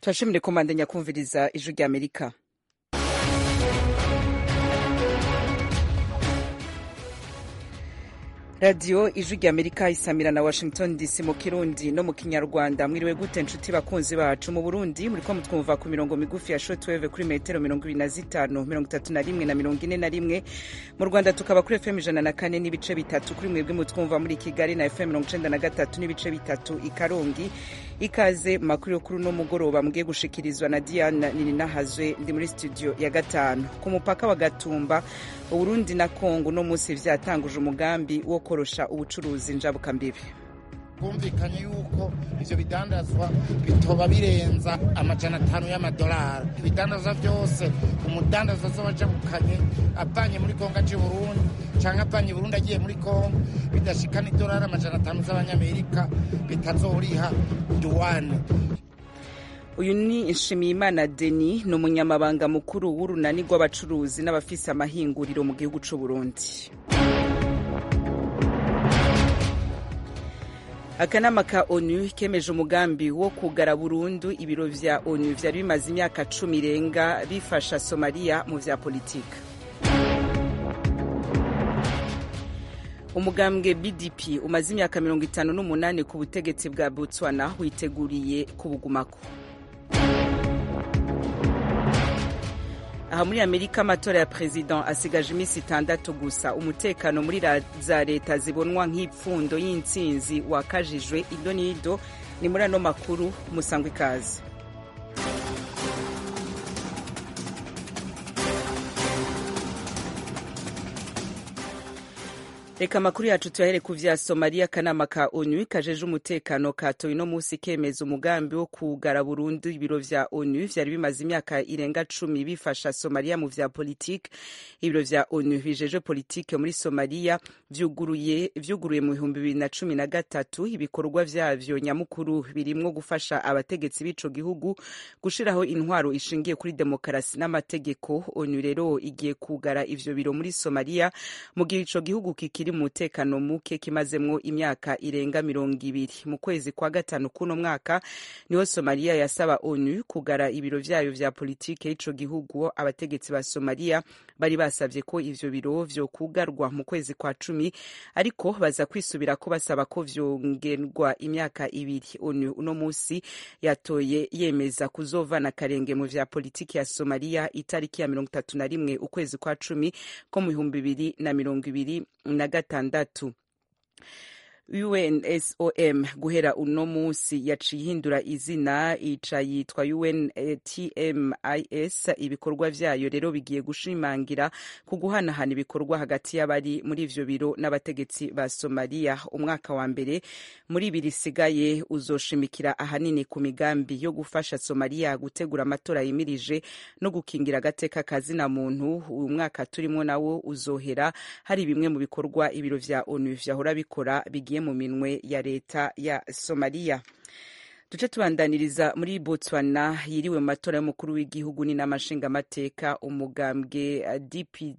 turashimire komandanya kumviriza ijwi rya amerika radiyo ijwi rya amerika isamira na washington dc mu kirundi no mu kinyarwanda mwiriwe gute nshuti bakunzi bacu mu burundi muriko mutwumva ku mirongo migufi ya shortwave kuri metero mirongo ibiri na zitanu mirongo itatu na rimwe na mirongo ine na rimwe mu rwanda tukaba kuri fm ijana na kane n'ibice bitatu kuri mwebwe mutwumva muri kigali na fm mirongo icenda na gatatu n'ibice bitatu i karongi ikaze mu makuru yo kuri uno mugoroba mugiye gushikirizwa na diana nininahazwe ndi muri studio ya gatanu ku mupaka wa gatumba uburundi na kongo uno munsi vyatanguje umugambi wo korosha ubucuruzi njabukambibi bwumvikanye yuko ivyo bidandazwa bitoba birenza amajana atanu y'amadolari ibidandazwa vyose umudandaza azoba ajabukanye avanye muri kongo aje burundi canke avanye burundi agiye muri kongo bidashikana idolari amajana atanu z'abanyamerika bitazoriha duwane uyu ni nshimiyimana deni ni umunyamabanga mukuru w'urunani rw'abacuruzi n'abafise amahinguriro mu gihugu c'uburundi akanama ka onu kemeje umugambi wo kugara burundu ibiro vya onu vyari bimaze imyaka cumi irenga bifasha somaliya mu vya politika umugambwe bdp umaze imyaka mirongo itanu n'umunani ku butegetsi bwa botswana witeguriye kubugumako aha muri amerika amatora ya perezida asigaje iminsi itandatu gusa umutekano muri za leta zibonwa nk'ipfundo y'intsinzi wakajijwe ido n'ido ni muri ano makuru musangwa ikaze reka amakuru yacu tuyahere ku vya somaliya akanama ka onu kajeje umutekano katoye uno munsi kemeza umugambi wo kugara burundu ibiro vya onu vyari bimaze imyaka irenga cumi bifasha somaliya mu vya politike ibiro vya onu bijeje politike muri somaliya vyuguruye vyuguruye mu bihumbi bibiri na cumi na gatatu ibikorwa vyavyo nyamukuru birimwo gufasha abategetsi b'ico gihugu gushiraho intwaro ishingiye kuri demokarasi n'amategeko onu rero igiye kugara ivyo biro muri somaliya mu gihe ico gihugu kikiri mu mutekano muke kimazemwo imyaka irenga mirongo ibiri mu kwezi kwa gatanu kuno mwaka niho somaliya yasaba onu kugara ibiro vyayo vya politike y'ico gihugu abategetsi ba somaliya bari basavye ko ivyo biro vyokugarwa mu kwezi kwa cumi ariko baza kwisubira ko basaba ko vyongerwa imyaka ibiri onu uno musi yatoye yemeza kuzovana akarenge mu vya politiki ya somaliya itariki ya mirongo itatu na rimwe ukwezi kwa cumi ko mu bihumbi bibiri na mirongo ibiri na gatandatu unsom guhera uno munsi yaciye ihindura izina ica yitwa untmis ibikorwa vyayo rero bigiye gushimangira ku guhanahana ibikorwa hagati y'abari muri ivyo biro n'abategetsi ba somaliya umwaka wa mbere muri ibiri isigaye uzoshimikira ahanini ku migambi yo gufasha somaliya gutegura amatora yimirije no gukingira agateka kazina muntu uyu mwaka turimwo nawo uzohera hari bimwe mu bikorwa ibiro vya onu vyahora bikora bigiye mu minwe ya leta ya somaliya duce tubandaniriza muri botswana yiriwe mu matora y'umukuru w'igihugu n'inama nshingamateka umugambwe dp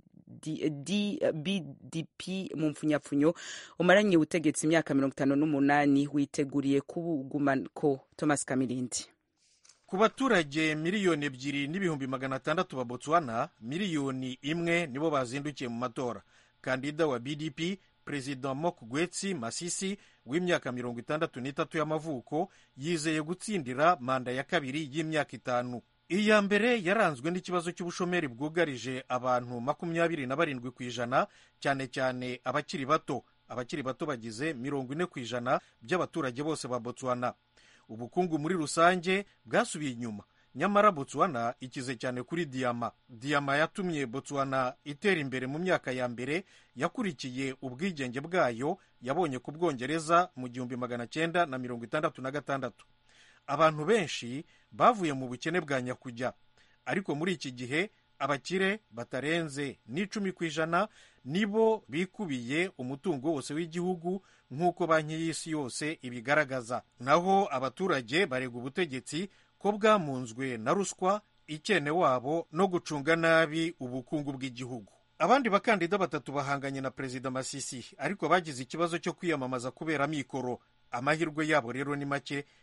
bdp mu mpfunyapfunyo umaranye ubutegetsi imyaka mirongo itanu n'umunani witeguriye kubugumako thomas kamirindi ku baturage miliyoni ebyiri n'ibihumbi magana atandatu ba botswana miliyoni imwe nibo bazindukiye mu matora kandida wa bdp perezida mokgweetsi masisi w'imyaka mirongo itandatu n'itatu y'amavuko yizeye gutsindira manda ya kabiri y'imyaka itanu iya mbere yaranzwe n'ikibazo cy'ubushomeri bwugarije abantu makumyabiri na barindwi ku ijana cyane cyane abakiri bato abakiri bato bagize mirongo ine ku ijana by'abaturage bose ba botswana ubukungu muri rusange bwasubiye inyuma nyamara botswana ikize cyane kuri diyama diyama yatumye botswana itera imbere mu myaka ya mbere yakurikiye ubwigenge bwayo yabonye ku bwongereza mu gihumbi magana cyenda na mirongo itandatu na gatandatu abantu benshi bavuye mu bukene bwa nyakujya ariko muri iki gihe abakire batarenze n'icumi ku ijana nibo bikubiye umutungo wose w'igihugu nk'uko banki y'isi yose ibigaragaza naho abaturage barega ubutegetsi ko bwamunzwe na ruswa ikene wabo no gucunga nabi ubukungu bw'igihugu abandi bakandida batatu bahanganye na perezida masisi ariko bagize ikibazo cyo kwiyamamaza kubera mikoro amahirwe yabo rero ni make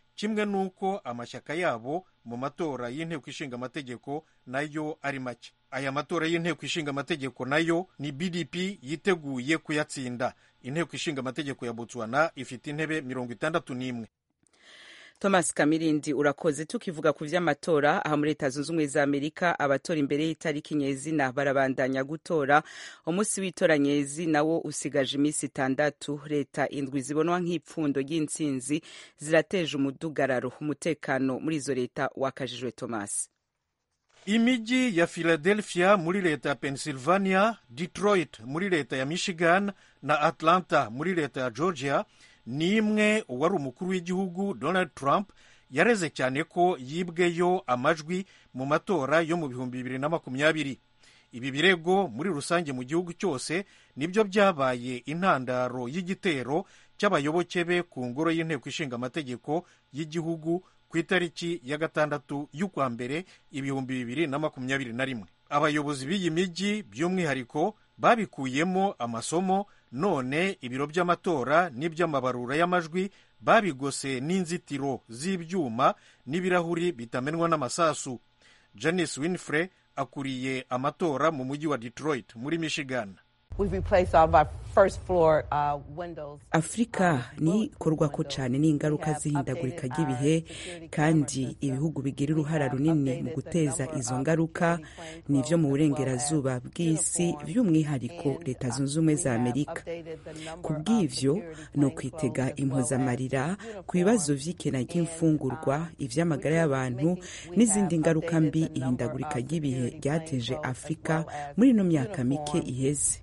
kimwe n'uko amashyaka yabo mu matora y'inteko ishinga amategeko nayo ari make aya matora y'inteko ishinga amategeko nayo ni bdp yiteguye kuyatsinda inteko ishinga amategeko ya botswana ifite intebe mirongo itandatu n'imwe thomas kamirindi urakoze tukivuga ku vy'amatora aha muri leta zunze ubumwe za amerika abatora imbere y'itariki nyezina barabandanya gutora umunsi w'itora nyezina wo usigaje iminsi itandatu leta indwi zibonwa nk'ipfundo ry'intsinzi zirateje umudugararo umutekano muri izo leta wakajijwe thomas imijyi ya philadelphia muri leta ya pennsylvania detroit muri leta ya michigan na atlanta muri leta ya georgia ni imwe uwari umukuru w'igihugu donald trump yareze cyane ko yibweyo amajwi mu matora yo mu bihumbi bibiri na makumyabiri ibi birego muri rusange mu gihugu cyose nibyo byabaye intandaro y'igitero cy'abayoboke be ku ngoro y'inteko ishinga amategeko y'igihugu ku itariki ya gatandatu y'ukwa mbere ibihumbi bibiri na makumyabiri na rimwe abayobozi b'iyi mijyi by'umwihariko babikuyemo amasomo none ibiro by'amatora n'iby'amabarura y'amajwi babigose n'inzitiro z'ibyuma n'ibirahuri bitamenwa n'amasasu janice winfrey akuriye amatora mu mujyi wa detroit muri michigan afurika ni ikorwako cyane n'ingaruka z'ihindagurika ry'ibihe kandi ibihugu bigira uruhara runini mu guteza izo ngaruka ni ibyo mu burengerazuba bw'isi by'umwihariko leta zunze ubumwe za amerika ku bw'ibyo ni ukwitega impozamarira ku bibazo by'ikena ry'imfungurwa iby'amagara y'abantu n'izindi ngaruka mbi ihindagurika ry'ibihe ryateje afurika muri ino myaka mike iheze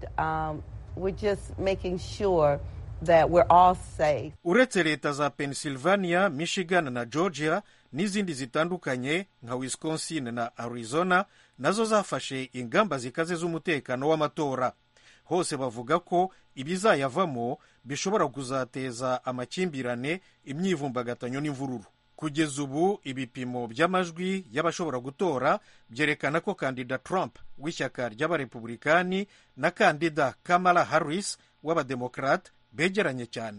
uretse leta za pennsylvania michigan na georgia n'izindi zitandukanye nka wisconsin na arizona nazo zafashe ingamba zikaze z'umutekano w'amatora hose bavuga ko ibizayavamo bishobora kuzateza amakimbirane imyivumbagatanyo n'imvururu kugeza ubu ibipimo by'amajwi y'abashobora gutora byerekana ko kandida trump w'ishyaka ry'abarepubulikani na kandida kamala harris w'abademokarate begeranye cyane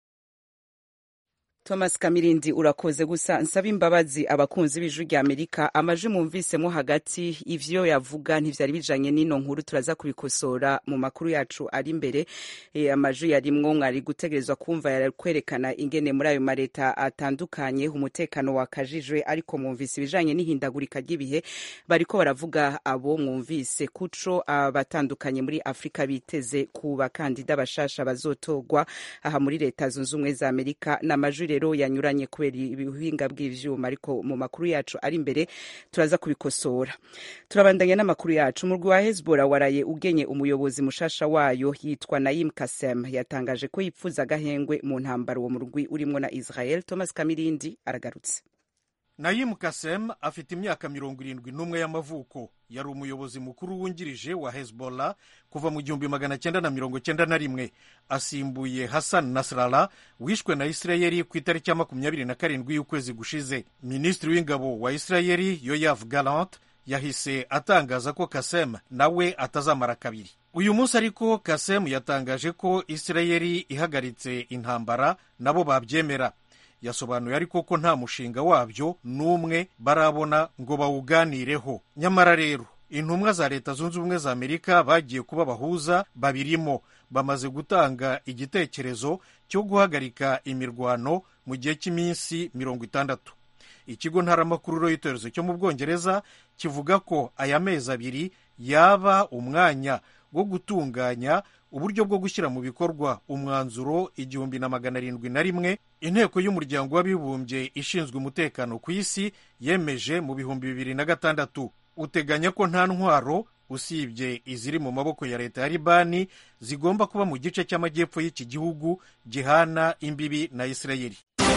thomas kamirindi urakoze gusa nsaba imbabazi abakunzi b'ijwi rya amerika amajwi mwumvisemo hagati ivyo yavuga ntivyari bijanye n'ino nkuru turaza kubikosora mu makuru yacu ari imbere e, amajwi yarimwo mwari gutegerezwa kumva yari kwerekana ingene muri ayo mareta atandukanye umutekano wakajijwe ariko mwumvise ibijanye n'ihindagurika ry'ibihe bariko baravuga abo mwumvise kuco abatandukanye muri afurika biteze ku bakandida bashasha bazotorwa aha muri leta zunze ubumwe za amerika n'amajwi rero yanyuranye kubera ibihinga bw'ivyuma ariko mu makuru yacu ari imbere turaza kubikosora turabandanya n'amakuru yacu umurwi wa hezbollah waraye ugenye umuyobozi mushasha wayo yitwa naim kasem yatangaje ko yipfuza agahengwe mu ntambara uwo murwi urimwo na israel thomas kamirindi aragarutse nayimu kasem afite imyaka mirongo irindwi n'umwe y'amavuko yari umuyobozi mukuru wungirije wa hezbollah kuva mu gihumbi magana cyenda na mirongo cyenda na rimwe asimbuye hassan nasrallah wishwe na isirayeli ku itariki ya makumyabiri na karindwi y'ukwezi gushize minisitiri w'ingabo wa isirayeli yoyav galant yahise atangaza ko kasem nawe atazamara kabiri uyu munsi ariko kasem yatangaje ko isirayeli ihagaritse intambara nabo babyemera yasobanuye ariko ko nta mushinga wabyo n'umwe barabona ngo bawuganireho nyamara rero intumwa za leta zunze ubumwe za amerika bagiye kuba bahuza babirimo bamaze gutanga igitekerezo cyo guhagarika imirwano mu gihe cy'iminsi mirongo itandatu ikigo ntaramakuru reuters cyo mu bwongereza kivuga ko aya mezi abiri yaba umwanya wo gutunganya uburyo bwo gushyira mu bikorwa umwanzuro igihumbi na magana arindwi na rimwe inteko y'umuryango w'abibumbye ishinzwe umutekano ku isi yemeje mu bihumbi bibiri na gatandatu uteganya ko nta ntwaro usibye iziri mu maboko ya leta ya libani zigomba kuba mu gice cy'amajyepfo y'iki gihugu gihana imbibi na isirayeli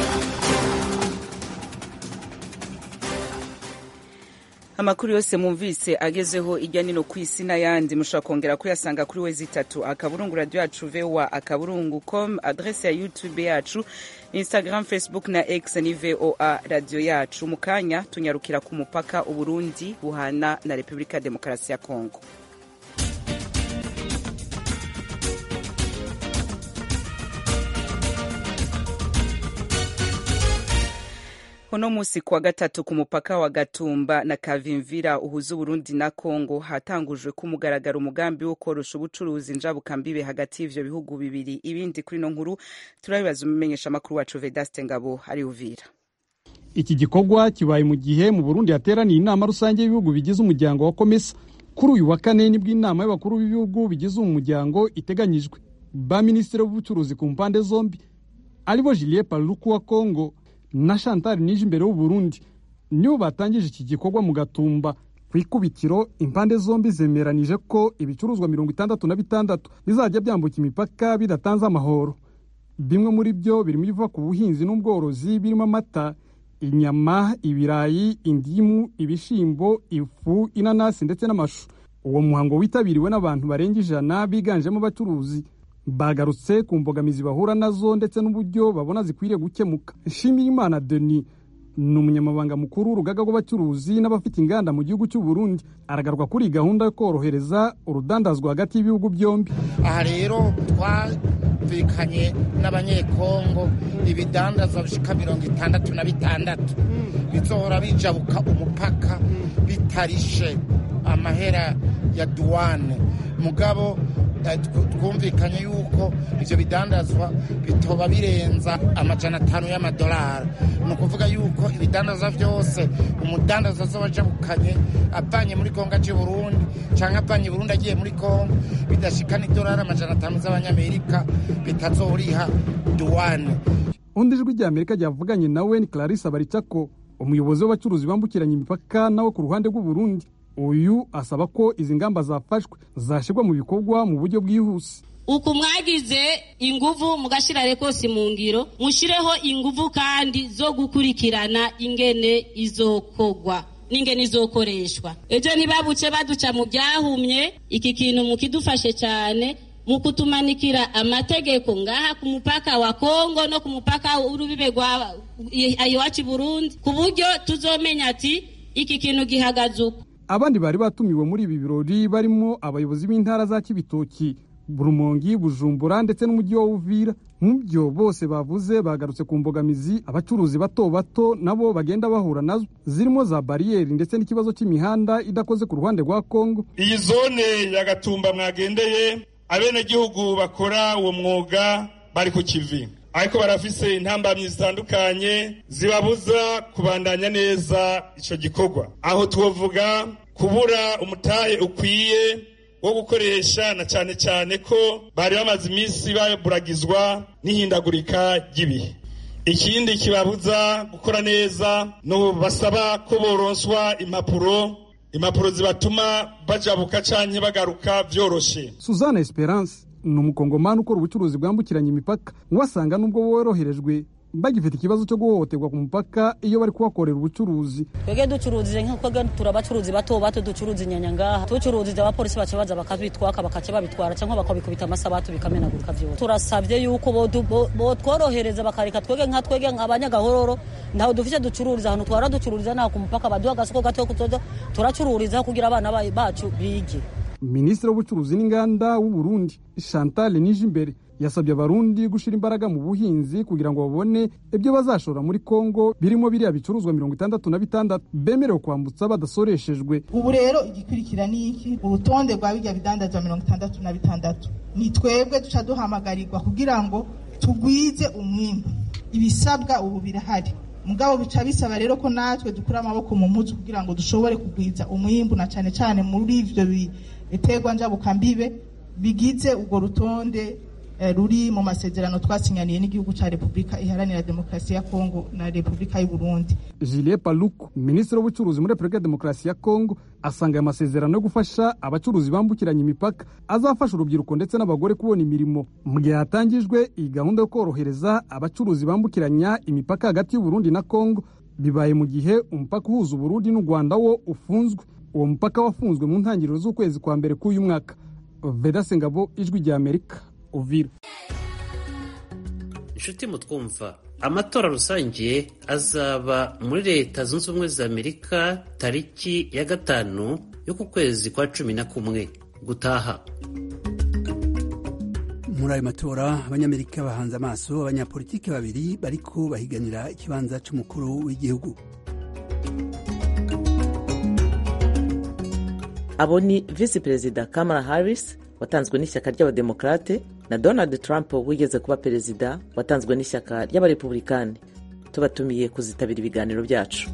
amakuru yose mwumvise agezeho ijya nino ku isi n'ayandi mushobora kongera kuyasanga kuri we zitatu akaburungu radiyo yacu voa akaburungu com adrese ya youtube yacu instagram facebook na x ni voa radiyo yacu mu kanya tunyarukira ku mupaka uburundi buhana na repubulika ya demokarasi ya kongo uno musi kuwa gatatu ku mupaka wa gatumba na kavimvira uhuza uburundi na kongo hatangujwe ku mugaragaro umugambi wo korosha ubucuruzi njabukambibe hagati y'ivyo bihugu bibiri ibindi kuri no nkuru turabibaza umumenyesha makuru wacu vedaste ngabo ari uvira iki gikorwa kibaye mu gihe mu burundi hateraniye inama rusange y'ibihugu bigize umuryango wa komesa kuri uyu wa kane nibwo inama y'abakuru b'ibihugu bigize uwo muryango iteganyijwe ba minisitiri w'ubucuruzi ku mpande zombi aribo Julien Paluku wa Kongo na Chantal Nijimbere w'u Burundi nibo batangije iki gikorwa mu gatumba ku ikubitiro impande zombi zemeranije ko ibicuruzwa mirongo itandatu na bitandatu bizajya byambuka imipaka bidatanze amahoro bimwe muri byo birimo ibiva ku buhinzi n'ubworozi birimo amata inyama ibirayi indimu ibishyimbo ifu inanasi ndetse n'amashu uwo muhango witabiriwe n'abantu barenga ijana biganjemo abacuruzi bagarutse ku mbogamizi bahura nazo ndetse n'uburyo babona zikwiriye gukemuka nshimirimana denis ni umunyamabanga mukuru w'urugaga rw'abacuruzi n'abafite inganda mu gihugu cy'u Burundi aragaruka kuri gahunda yo korohereza urudandazwa hagati y'ibihugu byombi aha rero twumvikanye n'abanyekongo ibidandazwa bishika mirongo itandatu na bitandatu bizohora bijabuka umupaka bitarishe amahera ya duwane mugabo twumvikanye yuko ivyo bidandazwa bitoba birenza amajana atanu y'amadolari ni ukuvuga yuko ibidandazwa vyose umudandaza azoba ajabukanye avanye muri kongo aje burundi canke avanye burundi agiye muri kongo bidashikana idolari amajana atanu z'abanyamerika bitazoriha duwane undi ijwi rya amerika ryavuganye nawe ni clarisse baricako umuyobozi w'abacuruzi bambukiranya imipaka nawe ku ruhande rw'uburundi uyu asaba ko izi ngamba zafashwe zashyirwa mu bikorwa mu buryo bwihuse uku mwagize inguvu mugashyira rekosi mu ngiro mushireho inguvu kandi zo gukurikirana ingene izokogwa n'ingene izokoreshwa ejo ntibabuce baduca mu byahumye iki kintu mukidufashe cyane mu kutumanikira amategeko ngaha ku mupaka wa kongo no ku mupaka w'urubibe rwa iwacu burundi ku buryo tuzomenya ati iki kintu gihagaze uko abandi bari batumiwe muri ibi birori barimo abayobozi b'intara za kibitoki burumongi bujumbura ndetse n'umujyi wa uvira mu byo bose bavuze bagarutse ku mbogamizi abacuruzi bato bato nabo bagenda bahura nazo zirimo za bariyeri ndetse n'ikibazo cy'imihanda idakoze ku ruhande rwa kongo iyi zone ya gatumba mwagendeye abenegihugu bakora uwo mwuga bari ku kivi ariko barafise intambamyi zitandukanye zibabuza kubandanya neza ico gikorwa aho twovuga kubura umutahe ukwiye wo gukoresha na cyane cyane ko bari bamaze iminsi baburagizwa n'ihindagurika ry'ibihe ikindi kibabuza gukora neza ni basaba ko boronswa impapuro impapuro zibatuma bajabuka canke bagaruka vyoroshe suzanne esperance ni umukongomani ukora ubucuruzi bwambukiranya imipaka wasanga nubwo woroherejwe bagifite ikibazo cyo guhohoterwa ku mupaka iyo bari kuhakorera ubucuruzi twebwe ducuruzije nk'uko turi abacuruzi bato bato ducuruza inyanya ngaha tucuruzije abapolisi baca baza bakabitwaka bakaca babitwara cyangwa bakabikubita amasabatu bikamenagurika byose turasabye yuko botworohereza bakareka twebwe nka twebwe abanyagahororo ntaho dufite ducururiza ahantu twara ducururiza naho ku mupaka baduha agasoko gato kuzoza turacururizaho kugira abana bacu bige minisitiri w'ubucuruzi n'inganda w'u Burundi Chantal Nijimbere yasabye abarundi gushyira imbaraga mu buhinzi kugira ngo babone ibyo bazashora muri kongo birimo biriya bicuruzwa mirongo itandatu na bitandatu bemerewe kwambutsa badasoreshejwe ubu rero igikurikira ni iki urutonde rwa bijya bidandazwa mirongo itandatu na bitandatu ni twebwe duca duhamagarirwa kugira ngo tugwize umwimbu ibisabwa ubu birahari mugabo bica bisaba rero ko natwe dukura amaboko mu mutwe kugira ngo dushobore kugwiza umwimbu na cyane cyane muri ivyo biterwa njabukambibe bigize urwo rutonde ruri mu masezerano twasinyaniye n'igihugu cya repubulika iharanira demokarasi ya kongo na repubulika y'u burundi Julien Paluku minisitiri w'ubucuruzi muri repubulika ya demokarasi ya kongo asanga aya masezerano yo gufasha abacuruzi bambukiranya imipaka azafasha urubyiruko ndetse n'abagore kubona imirimo mu gihe hatangijwe iyi gahunda yo korohereza abacuruzi bambukiranya imipaka hagati y'uburundi na kongo bibaye mu gihe umupaka uhuza uburundi n'u rwanda wo ufunzwe uwo mupaka wafunzwe mu ntangiriro z'ukwezi kwa mbere k'uyu mwaka vedase ngabo ijwi rya amerika uvira inshuti mutwumva amatora rusange azaba muri leta zunze ubumwe za amerika tariki ya gatanu yo ku kwezi kwa cumi na kumwe gutaha muri ayo matora abanyamerika bahanze amaso abanyapolitiki babiri bariko bahiganira ikibanza c'umukuru w'igihugu abo ni visi perezida kamala harris watanzwe n'ishyaka ry'abademokrate na donald trump wigeze kuba perezida watanzwe n'ishyaka ry'abarepublikani tubatumiye kuzitabira ibiganiro byacu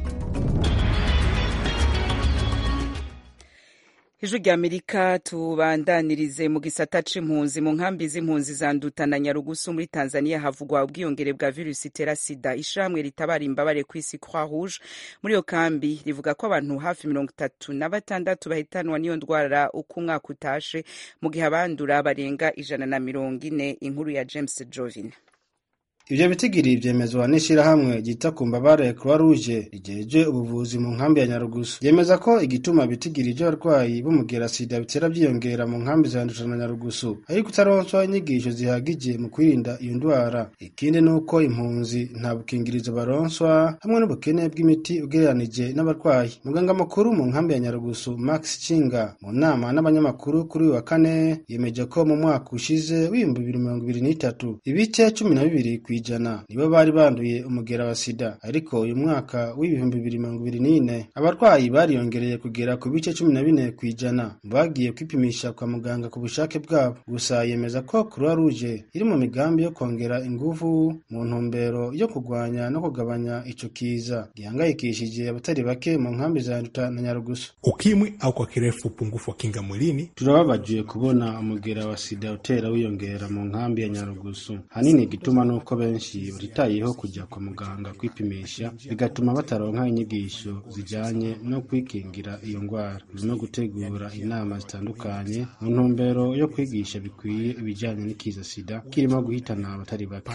ijwi rya amerika tubandanirize mu gisata c'impunzi mu nkambi z'impunzi za nduta na nyarugusu muri tanzania havugwa ubwiyongere bwa virusi itera sida ishirahamwe ritabara imbabare ku isi croix rouge muri iyo kambi rivuga ko abantu hafi mirongo itatu na batandatu bahitanwa n'iyo ndwara uko umwaka utashe mu gihe abandura barenga ijana na mirongo ine inkuru ya james jovin ivyo bitigiri vyemezwa n'ishirahamwe ryita ku mbabare croix rouge rijeje ubuvuzi mu nkambi ya nyarugusu yemeza ko igituma bitigiri vy'abarwayi b'umugera sida bitera vyiyongera mu nkambi za ndusha na nyarugusu ari kutaronswa inyigisho zihagije mu kwirinda iyo ndwara ikindi ni uko impunzi nta bukingirizo baronswa hamwe n'ubukene bw'imiti ugereranije n'abarwayi muganga mukuru mu nkambi ya nyarugusu max cinga mu nama n'abanyamakuru kuri uyu wa kane yemeje ko mu mwaka ushize w'ibihumbi bibiri mirongo ibiri n'itatu ibice cumi na bibiri ku ijana nibo bari banduye umugera wa sida ariko uyu mwaka w'ibihumbi bibiri mirongo ibiri n'ine abarwayi bariyongereye kugera ku bice cumi na bine ku ijana mu bagiye kwipimisha kwa muganga ku bushake bwabo gusa yemeza ko croix rouge iri mu migambi yo kongera inguvu mu ntumbero yo kurwanya no kugabanya ico kiza gihangayikishije abatari bake mu nkambi za nduta na nyarugusu ukimwi au kwa kirefu upungufu wa kinga mwilini turababajiwe kubona umugera wa sida utera wiyongera mu nkambi ya nyarugusu hanini igituma nuko benshi batitayeho kujya kwa muganga kwipimisha bigatuma bataronka inyigisho zijyanye no kwikingira iyo ndwara no gutegura inama zitandukanye mu ntumbero yo kwigisha bikwiye ibijyanye n'ikiza sida kirimo guhitana abatari bake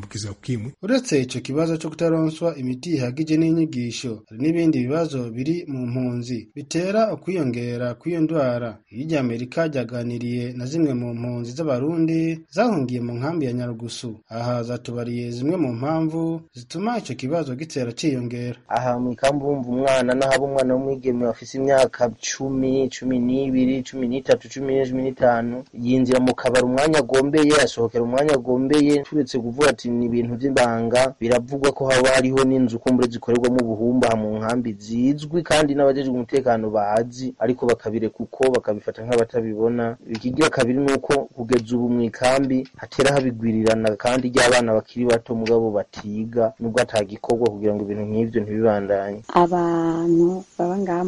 uretse icyo kibazo cyo kutaronswa imiti ihagije n'inyigisho hari n'ibindi bibazo biri mu mpunzi bitera ukwiyongera kw'iyo ndwara iryo amerika ryaganiriye na zimwe mu mpunzi z'abarundi zahungiye mu nkambi ya nyarugusu aha zatubariye zimwe mu mpamvu zituma icyo kibazo gitera cyiyongera aha mu ikambi wumva umwana n'ahaba umwana w'umwigeme bafise imyaka cumi cumi n'ibiri cumi n'itatu cumi n'ine cumi n'itanu yinjira mu kabari umwanya agombeye asohokera umwanya agombeye turetse kuvuga ati ni ibintu by'ibanga biravugwa ko haba hariho n'inzu kumbure zikorerwamo ubuhumba mu nkambi zizwi kandi n'abajejwe umutekano bazi ariko bakabireka uko bakabifata nk'abatabibona ikigira kabiri ni uko kugeza ubu mu ikambi hatera habigwirirana kandi ry'abana bakiri bato mugabo batiga nubwo atagikorwa kugira ngo ibintu nk'ivyo ntibibandanye abantu baba ngaha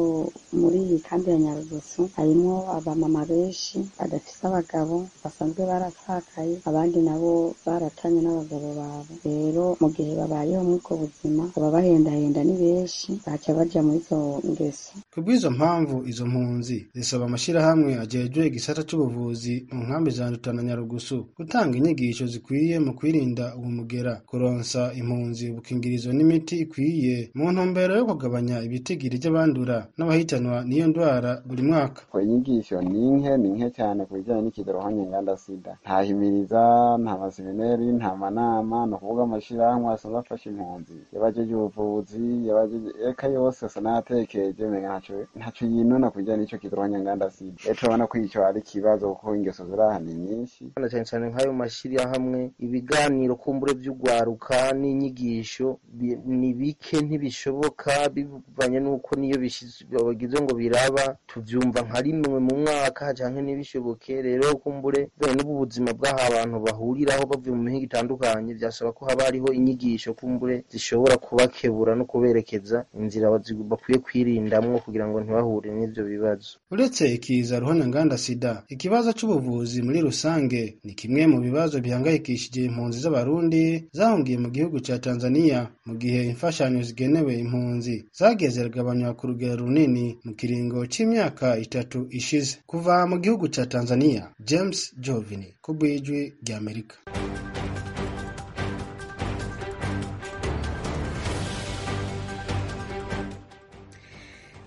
muri iyi kambi ya nyarugusu harimwo abamama benshi badafise abagabo basanzwe barapfakaye abandi nabo baratanye n'abagabo babo rero mu gihe babayeho muri ubwo buzima baba bahendahenda ni benshi baca baja muri izo ngeso ku bw'izo mpamvu izo mpunzi zisaba amashyirahamwe ajejwe igisata c'ubuvuzi mu nkambi za nduta na nyarugusu gutanga inyigisho zikwiye mu kwirinda uwo mugera kuronsa impunzi ubukingirizo n'imiti ikwiye mu ntumbero yo kugabanya ibitigiri by'abandura n'abahitanwa n'iyo ndwara buri mwaka inyigisho ni nke ni nke cyane ku bijyanye n'ikidarohanye nganda sida nta himiriza nta masemineri nta manama ni ukuvuga amashyirahamwe asanzwe afasha impunzi yabajeje ubuvuzi yabajeje eka yose asa n'ayatekereje umenga ntaco ntaco yinona ku bijyanye n'ico kidarohanye nganda sida rero turabona ko ico ari ikibazo kuko ingeso ziraha ni nyinshi cyane cyane nk'ayo mashyirahamwe ibiganiro kumbure vy'ugwaruka n'inyigisho ni bike ntibishoboka bivanye n'uko niyo bagize ngo biraba tuvyumva nka rimwe mu mwaka canke ntibishoboke rero kumbure bene n'ubu buzima bw'aho abantu bahuriraho bavuye mu mihinga itandukanye vyasaba ko haba hariho inyigisho kumbure zishobora kubakebura no kuberekeza inzira bakwiye kwirindamwo kugira ngo ntibahure n'ivyo bibazo uretse ikiza ruhonyanganda sida ikibazo c'ubuvuzi muri rusange ni kimwe mu bibazo bihangayikishije impunzi z'abarundi zahungiye mu gihugu ca tanzania mu gihe imfashanyo zigenewe impunzi zagiye ziragabanywa ku rugero runini mu kiringo c'imyaka itatu ishize kuva mu gihugu ca tanzania james jovini ku bw'ijwi ry'amerika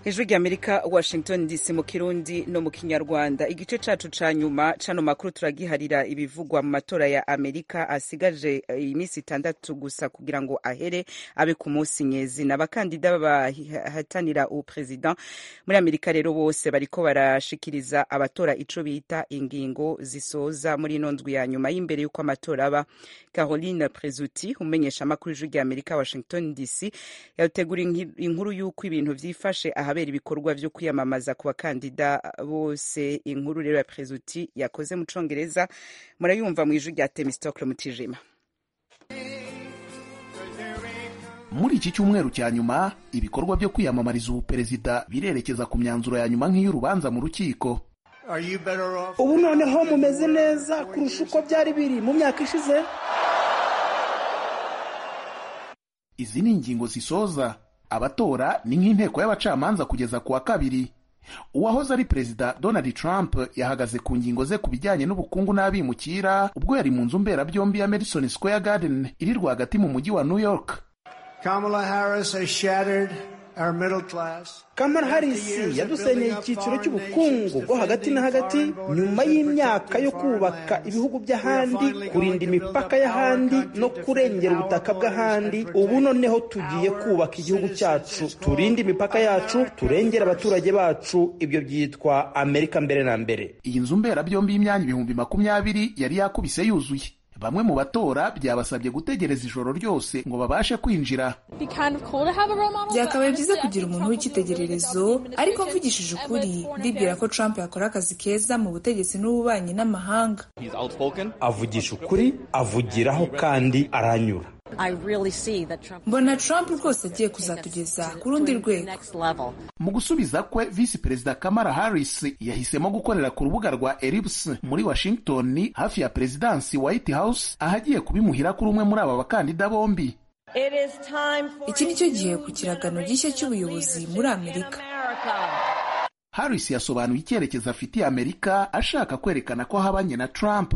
ijwi ry'amerika washington dc mu kirundi no mu kinyarwanda igice cacu ca nyuma cano makuru turagiharira ibivugwa mu matora ya amerika asigaje iminsi itandatu gusa kugira ngo ahere abe ku munsi nyezina abakandida bahatanira ubuperezida muri amerika rero bose bariko barashikiriza abatora ico bita ingingo zisoza muri ino ndwi ya nyuma y'imbere y'uko amatora aba caroline presuti umenyesha amakuru ijwi ry'amerika washington dc yategura inkuru y'uko ibintu vyifashe ahabera ibikorwa vyo kwiyamamaza ku bakandida bose inkuru rero ya presuti yakoze mu congereza murayumva mu ijwi rya temistocle mutijima muri iki cyumweru cya nyuma ibikorwa byo kwiyamamariza ubuperezida birerekeza ku myanzuro ya nyuma nk'iy'urubanza mu rukiko ubu noneho mumeze neza kurusha uko byari biri mu myaka ishize izi ni ingingo zisoza abatora ni nk'inteko y'abacamanza kugeza ku wa kabiri uwahoze ari perezida donald trump yahagaze ku ngingo ze ku bijyanye n'ubukungu n'abimukira ubwo yari mu nzu mberabyombi ya madison square garden iri rwagati mu mujyi wa new york Kamala Harris has shattered our middle class. kamara harisi yadusenyeye icyiciro cy'ubukungu bwo hagati na hagati nyuma y'imyaka yo kubaka ibihugu by'ahandi kurinda imipaka y'ahandi no kurengera ubutaka bw'ahandi ubu noneho tugiye kubaka igihugu cyacu turinde imipaka yacu turengera abaturage bacu ibyo byitwa amerika mbere na mbere iyi nzu mberabyombi y'imyanya ibihumbi makumyabiri yari yakubise yuzuye bamwe mu batora byabasabye gutegereza ijoro ryose ngo babashe kwinjira byakabaye byiza kugira umuntu w'icyitegererezo ariko mvugishije ukuri ndibwira ko trump yakora akazi keza mu butegetsi n'ububanyi n'amahanga avugisha ukuri avugiraho kandi aranyura mbona trump rwose agiye kuzatugeza ku rundi rwego mu gusubiza kwe visi perezida kamara harris yahisemo gukorera ku rubuga rwa erips muri washington hafi ya perezidansi white house ahagiye kubimuhira kuri umwe muri aba bakandida bombi iki ni cyo gihe ku kiragano gishya cy'ubuyobozi muri amerika harris yasobanuye icyerekezo afitiye amerika ashaka kwerekana ko ahabanye na trump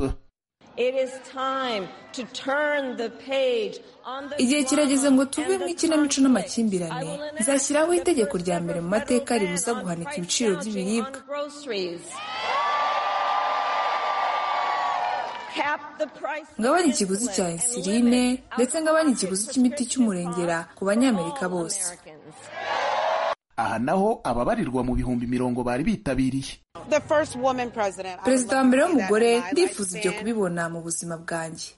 igihe kirageze ngo tuve mu ikinamico n'amakimbirane nzashyiraho itegeko rya mbere mu mateka ribuza guhanika ibiciro by'ibiribwa ngabanya ikiguzi cya insuline ndetse ngabanya ikiguzi cy'imiti cy'umurengera ku banyamerika bose aha naho ababarirwa mu bihumbi mirongo bari bitabiriye perezida wa mbere w'umugore ndifuza ibyo kubibona mu buzima bwanjye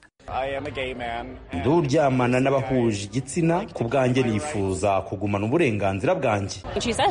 nduryamana n'abahuje igitsina ku bwanjye nifuza kugumana uburenganzira bwanjye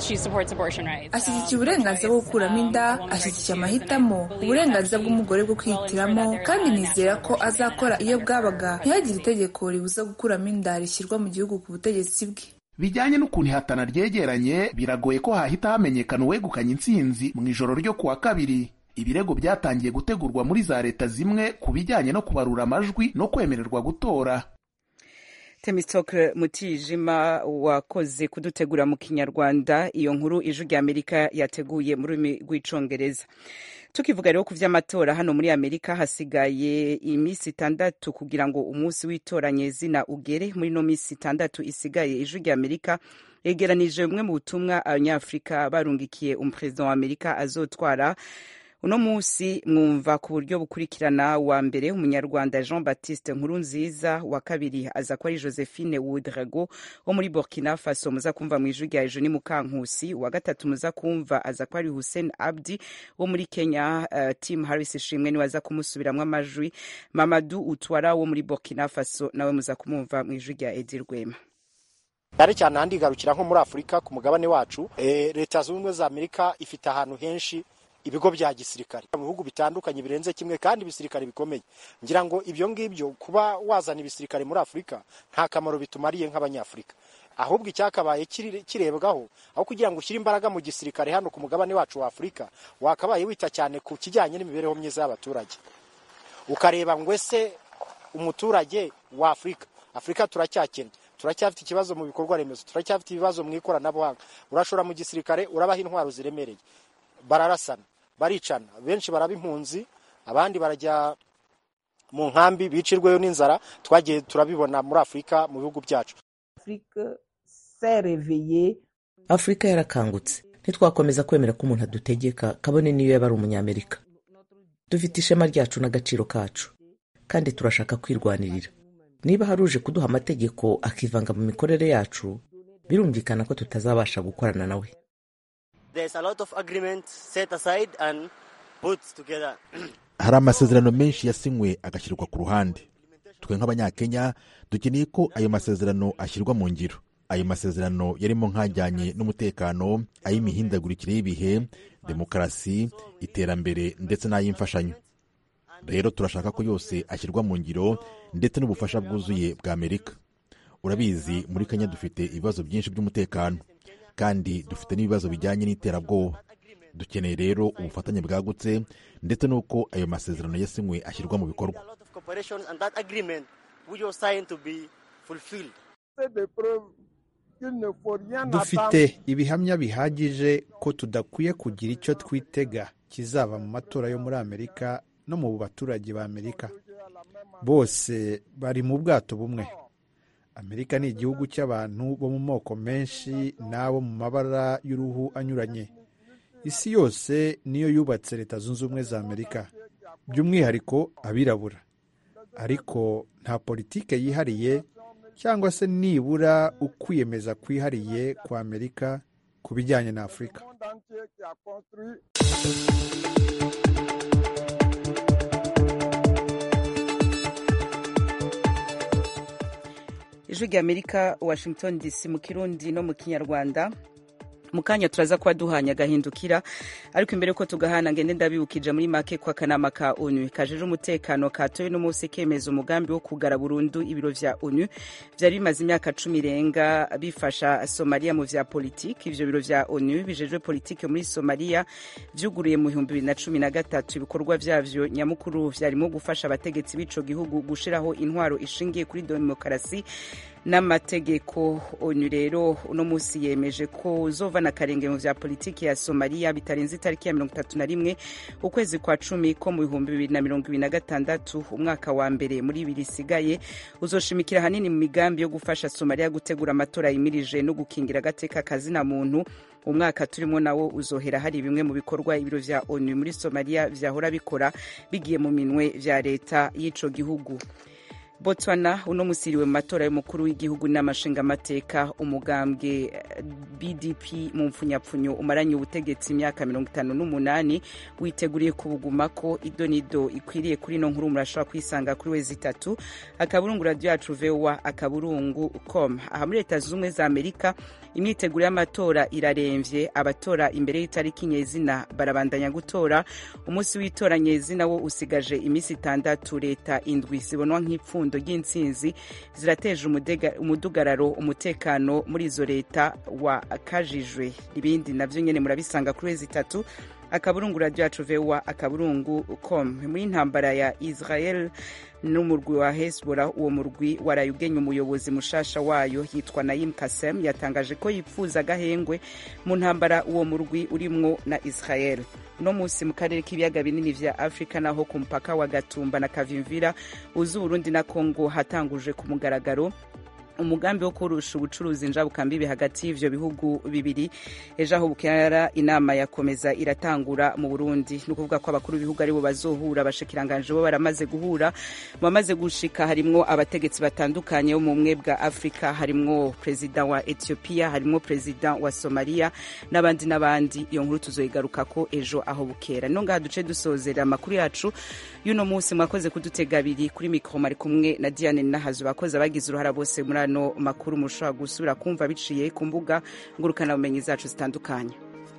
ashyigikiye uburenganzira bwo gukuramo inda ashyigikiye amahitamo uburenganzira bw'umugore bwo kwihitiramo kandi nizera ko azakora iyo bwabaga ntihagire itegeko ribuza gukuramo inda rishyirwa mu gihugu ku butegetsi bwe bijyanye n'ukuntu ihatana ryegeranye biragoye ko hahita hamenyekana uwegukanye intsinzi mu ijoro ryo kuwa kabiri ibirego byatangiye gutegurwa muri za leta zimwe ku bijyanye no kubarura amajwi no kwemererwa gutora temistoke mutijima wakoze kudutegura mu kinyarwanda iyo nkuru ijwi rya amerika yateguye mu rurimi rw'icongereza tukivuga rero ku vy'amatora hano muri amerika hasigaye iminsi itandatu kugira ngo umunsi w'itoranye zina ugere muri no minsi itandatu isigaye ijwi rya amerika yegeranije bumwe mu butumwa abanyafurika barungikiye umuperezida wa amerika azotwara uno munsi mwumva ku buryo bukurikirana wa mbere umunyarwanda jean baptiste nkurunziza wa kabiri aza ko ari josephine wudrago wo muri burkina faso muza kumva mu ijwi rya ejo ni mukankusi wa gatatu muza kumva aza ko ari hussein abdi wo muri kenya uh, tim harris ishimwe niwe aza kumusubiramwo amajwi mamadu utwara wo muri burkina faso nawe muza kumumva mu ijwi rya edi rwema cyane cyane ahandi igarukira nko muri afurika ku mugabane wacu e, leta zunze ubumwe za amerika ifite ahantu henshi ibigo bya gisirikare mu bihugu bitandukanye birenze kimwe kandi ibisirikare bikomeye ngira ngo ibyo ngibyo kuba wazana ibisirikare muri afurika nta kamaro bitumariye nk'abanyafurika ahubwo icyakabaye kirebwaho aho kugira ngo ushyire imbaraga mu gisirikare hano ku mugabane wacu wa afurika wakabaye wita cyane ku kijyanye n'imibereho myiza y'abaturage ukareba ngo ese umuturage wa afurika afurika turacyakennye turacyafite ikibazo mu bikorwa remezo turacyafite ibibazo mu ikoranabuhanga urashora mu gisirikare urabaha intwaro ziremereye bararasana baricana benshi baraba impunzi abandi barajya mu nkambi bicirweyo n'inzara twagiye turabibona muri afurika mu bihugu byacu afurika sereveye afurika yarakangutse ntitwakomeza kwemera ko umuntu adutegeka kabone niyo yaba ari umunyamerika dufite ishema ryacu n'agaciro kacu kandi turashaka kwirwanirira niba hari uje kuduha amategeko akivanga mu mikorere yacu birumvikana ko tutazabasha gukorana nawe hari amasezerano menshi yasinywe agashyirwa ku ruhande twe nk'abanyakenya dukeneye ko ayo masezerano ashyirwa mu ngiro ayo masezerano yarimo nk'ajyanye n'umutekano ay'imihindagurikire y'ibihe demokarasi iterambere ndetse n'ay'imfashanyo rero turashaka ko yose ashyirwa mu ngiro ndetse n'ubufasha bwuzuye bwa amerika urabizi muri kenya dufite ibibazo byinshi by'umutekano kandi dufite n'ibibazo bijyanye n'iterabwoba dukeneye rero ubufatanye bwagutse ndetse n'uko ayo masezerano yasinywe ashyirwa mu bikorwa dufite ibihamya bihagije ko tudakwiye kugira icyo twitega kizava mu matora yo muri amerika no mu baturage ba amerika bose bari mu bwato bumwe amerika ni igihugu cy'abantu bo mu moko menshi n'abo mu mabara y'uruhu anyuranye isi yose niyo yubatse leta zunze ubumwe za amerika by'umwihariko abirabura ariko nta politike yihariye cyangwa se nibura ukwiyemeza kwihariye kwa amerika ku bijyanye na afurika ijwi rya amerika washington dc mu kirundi no mu kinyarwanda mu kanya turaza kuba duhanye agahindukira ariko imbere ko tugahana ngende ndabibukije muri make ko akanama ka onu kajeje umutekano katoye n'umunsi kemeza umugambi wo kugara burundu ibiro vya onu vyari bimaze imyaka cumi irenga bifasha somaliya mu vya politiki ivyo biro vya onu bijejwe politiki muri somaliya vyuguruye mu bihumbi bibiri na cumi na gatatu ibikorwa vyavyo nyamukuru vyarimo gufasha abategetsi b'ico gihugu gushiraho intwaro ishingiye kuri demokarasi n'amategeko onu rero uno munsi yemeje ko uzova na karenge mu vya politiki ya somaliya bitarenze itariki ya mirongo itatu na rimwe ukwezi kwa cumi ko mu bihumbi bibiri na mirongo ibiri na gatandatu umwaka wa mbere muri ibiri isigaye uzoshimikira hanini mu migambi yo gufasha somaliya gutegura amatora yimirije no gukingira agateka kazina muntu umwaka turimo nawo uzohera hari bimwe mu bikorwa ibiro vya onu muri somaliya vyahora bikora bigiye mu minwe vya leta y'ico gihugu botswana uno musiriwe mu matora y'umukuru w'igihugu n'amashingamateka umugambwe bdp mu mpfunyapfunyo umaranye ubutegetsi imyaka mirongo itanu n'umunani witeguriye kubugumako idonido ikwiriye kuri ino nkuru murashobora kwisanga kuri wezi itatu akaburungu radiyo yacu vowa akaburungu com aha muri leta zunze ubumwe za amerika imyiteguro y'amatora iraremvye abatora imbere y'itariki nyezina barabandanya gutora umunsi w'itora nyezina wo usigaje iminsi itandatu leta indwi zibonwa nk'ipfundo ipfundo ry'intsinzi zirateje umudugararo umutekano muri izo leta wakajijwe ibindi navyo nyene murabisanga kuri wezi itatu akaburungu radiyo yacu vowa akaburungu com muri intambara ya israel n'umurwi wa hezbollah uwo murwi waraye ugenya umuyobozi mushasha wayo yitwa nayim kasem yatangaje ko yipfuza agahengwe mu ntambara uwo murwi urimwo na israel uno munsi mu karere k'ibiyaga binini vya afurika naho ku mupaka wa gatumba na kavimvira uzi uburundi na kongo hatanguje ku mugaragaro umugambi wo kurusha ubucuruzi njabukambibi hagati y'ivyo bihugu bibiri ejo aho bukera inama yakomeza iratangura mu burundi ni ukuvuga ko abakuru b'ibihugu aribo bazohura abashikiranganje bo baramaze guhura mu bamaze gushika harimwo abategetsi batandukanye bo mu bumwe bwa afurika harimwo perezida wa ethiopia harimwo perezida wa somalia n'abandi n'abandi iyo nkuru tuzoyigarukako ejo aho bukera no ngaha duce dusozera amakuru yacu y'uno munsi mwakoze kudutega abiri kuri mikoro mari kumwe na diane nahazu bakozi abagize uruhara bose muri ano makuru mushobora gusubira kumva biciye ku mbuga ngurukanabumenyi zacu zitandukanye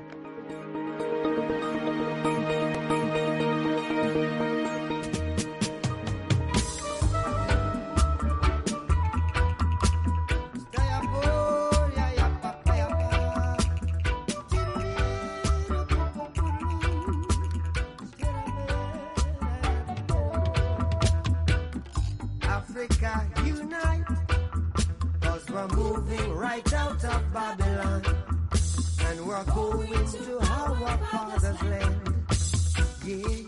Africa unite, cause we're moving right out of Babylon, and we're going to our father's land. Yeah.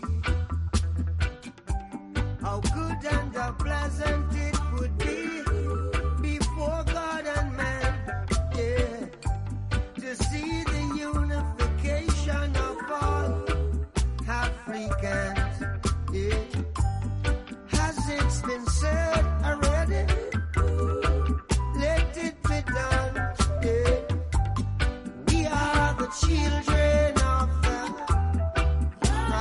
How good and how pleasant it would be before God and man, yeah, to weekend. Yeah. Has it been said